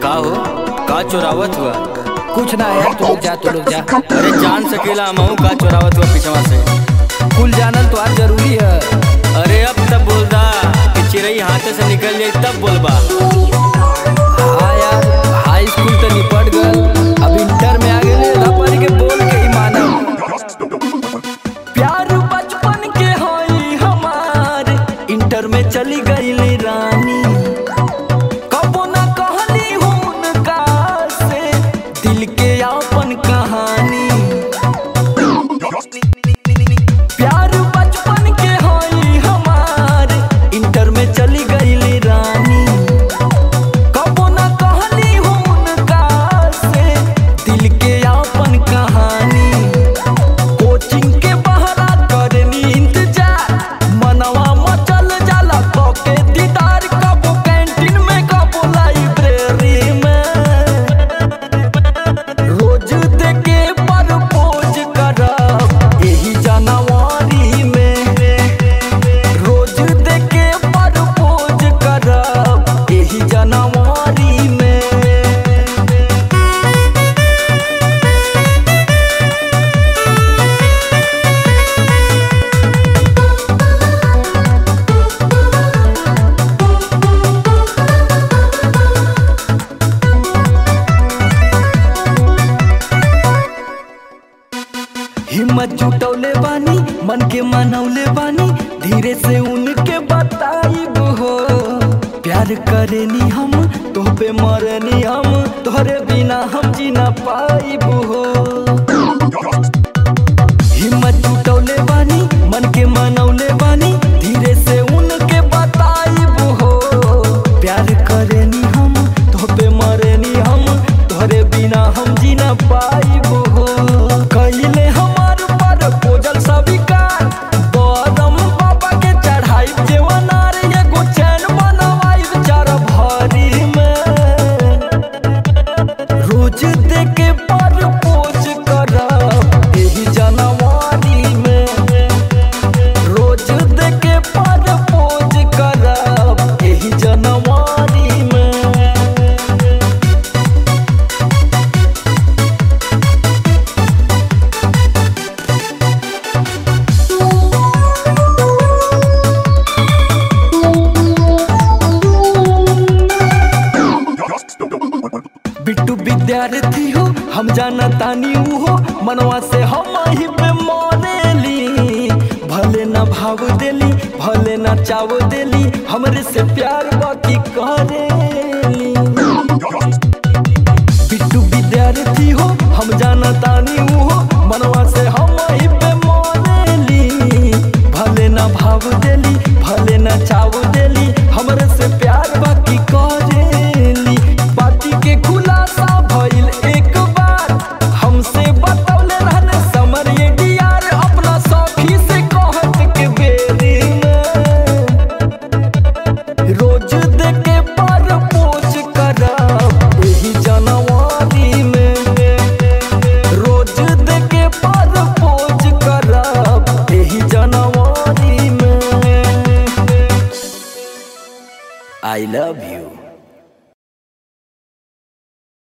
का हो का चोरावत हुआ कुछ ना यार तू लोग जा तू लोग जा अरे जान सकेला हमहू का चोरावत हुआ पिछवा से कुल जानल तो आज जरूरी है अरे अब तब बोल दा कि चिड़ई हाथे से निकल जाई तब बोलबा हाँ यार हाई स्कूल तो निपट गल अब इंटर में आ गए रबर के बोल के ही मानब प्यार बचपन के होई हमार इंटर में चली गई रानी कबो ना कहली उनका से दिल के अपन कहानी प्यार बचपन के होई हमार इंटर में चली गई रानी कबो ना कहली उनका से दिल के अपन कहानी कोचिंग के बहरा करनी इंतजार मनवा मचल जाला के दीदार कबो कैंटीन में कबो लाइब्रेरी में रोज देके प्रपोज करब यही जनवरी में रोज देके प्रपोज करब यही जनवरी में हिम्मत जुटौले बानी मन के मनौले बानी धीरे से उनके बताइब हो प्यार करेनी हम तो पे मरनी हम तोहरे बिना हम जी ना पाइब हो हिम्मत जुटौले बानी मन के मनौले बानी धीरे से उनके बताइब हो प्यार करेनी हम तो पे मरेनी हम तोहरे बिना हम जी ना पाइब हो कइले हमार पर पोजल स्वीकार बदम बाबा के चढ़ाई जेवनार एगो चैन बनवाई चार भरी में रोज देके पर पोज करब एही जनवरी में रोज देके पर पोज करब एही जनवरी में बिट्टू विद्यार्थी हो हम जाना तानी ऊ हो मनवा से हम ही पे मरेली भले ना भाव देली भले ना चाव देली हमरे से प्यार बाकी करेली बिट्टू विद्यार्थी हो हम जाना तानी ऊ हो मनवा से हम ही पे मरेली भले ना भाव देली भले ना चाव देली हमरे से प्यार बाकी करेली बाती के खुलासा भइल एक बार हमसे बतौले रहने समर ये डियार अपना सखी से कहत के बेरी में रोज देके पर पोज करब एही जनवरी में रोज देके पर पोज करब एही जनवरी में आई लव यू